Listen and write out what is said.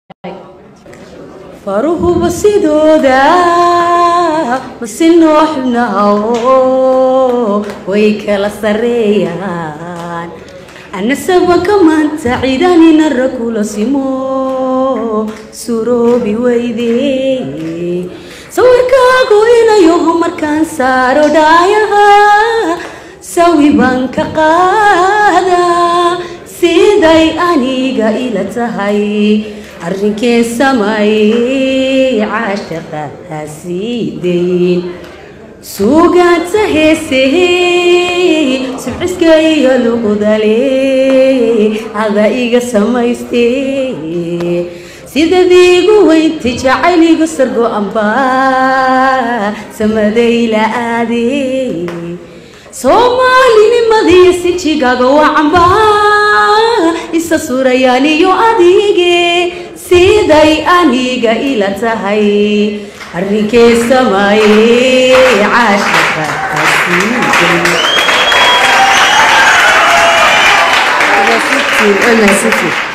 faruhuba sidooda masi nooxnaho way kala sareeyaan anasabanka maanta ciidanina rakula simo suroobi weyde sawirkaagu inayoho markaan saaro dhaayaha sawi baan ka qaadaa siday aniga ila tahay arrinkeen samayey caashaqa hasiidayn suugaanta heesey subciska iyo luqdale ada iga samaystee sidadiigu weynta jacayligu sargo-amba samadayla aadee soomaalinimadiyo sinjigaaga wacamba isa surayaan iyo adige siday aniga ila tahay arrinkee samaye caashaqa hasiiday